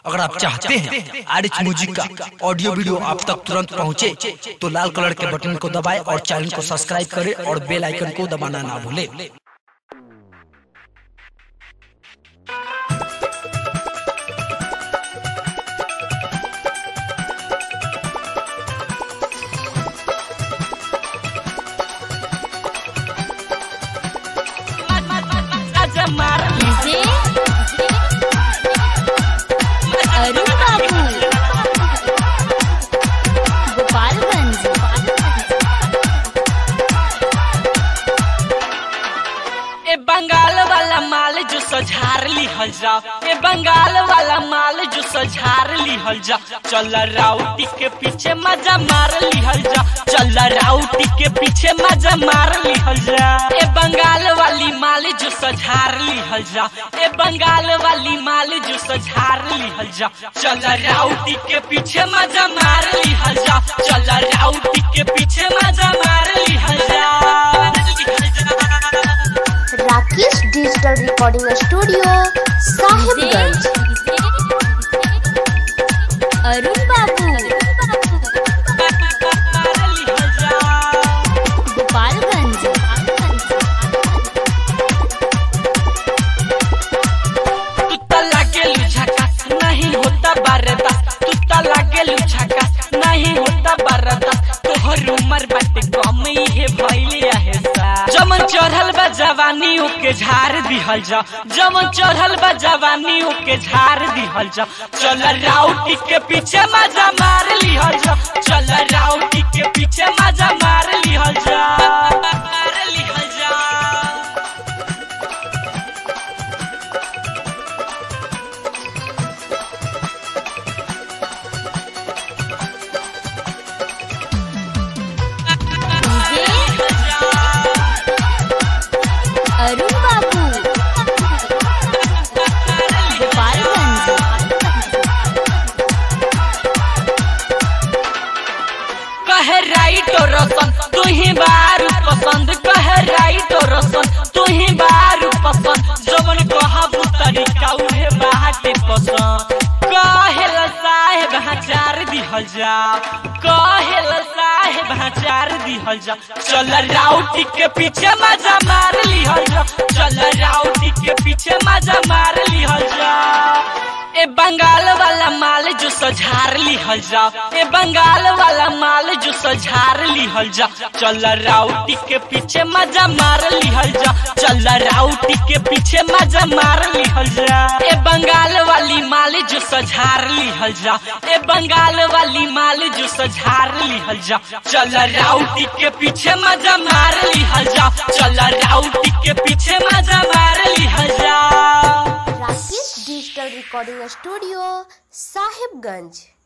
अगर आप चाहते हैं आर एच म्यूजिक का ऑडियो वीडियो आप तक तुरंत पहुंचे, तो लाल कलर के बटन को दबाएं और चैनल को सब्सक्राइब करें और बेल आइकन को दबाना ना भूलें डीजे अरुण बाबू गोपालगंज ए बंगाल वाला माल जो सझार लिहल जा ए बंगाल वाला माल जो सझार लिहल जा चल राउटी के पीछे मजा मार लिहल जा चल राउटी के पीछे मजा मार लिहल जा ए बंगाल वाली माल जो सझार लिहल जा ए बंगाल वाली माल जो सझार लिहल जा चल राउटी के पीछे मजा मार लिहल जा चल राउटी के पीछे मजा मार लिहल जा Rakesh digital recording studio Sahibganj Arun बाबू गोपालगंज तू त लागेलु झकास नहीं होता बर्दाश्त तू त लागेलु झकास नहीं होता बर्दाश्त तोहर उमर बाटे कम हे भइले आहे सा जमन चढ़ल बा जवानी ओके झाड़ दिहल जा जमन चढ़ल बा जवानी ओके झाड़ दिहल जा चल राउटी के पीछे मजा मार लिहल जा चल राउटी के पीछे मजा मार लिहल जा मार लिहल जा डीजे अरुण बाबू गोपालगंज कहे राइट और रसन तू ही बारू पसंद कहे राइट और रसन तू ही बारू पसंद जवन कहबू तरीका उहे बाटे पसंद कहेल साहेब हचार दिहल जा कहेल साहेब हचार दिहल जा चल राउटी के पीछे मजा मार लिहल जा चल राउटी के पीछे मजा मार लिहल जा ए बंगाल वाला माल जो सझार लिहल जा ए बंगाल वाला माल जो सझार लिहल जा चल राउटी के पीछे मजा मार लिहल जा चल राउटी के पीछे मजा मार लिहल जा ए बंगाल वाली माल जो सझार लिहल जा ए बंगाल वाली माल जो सझार लिहल जा चल राउटी के पीछे मजा मार लिहल जा चल राउटी के पीछे मजा मार लिहल जा Rakesh digital recording studio Sahibganj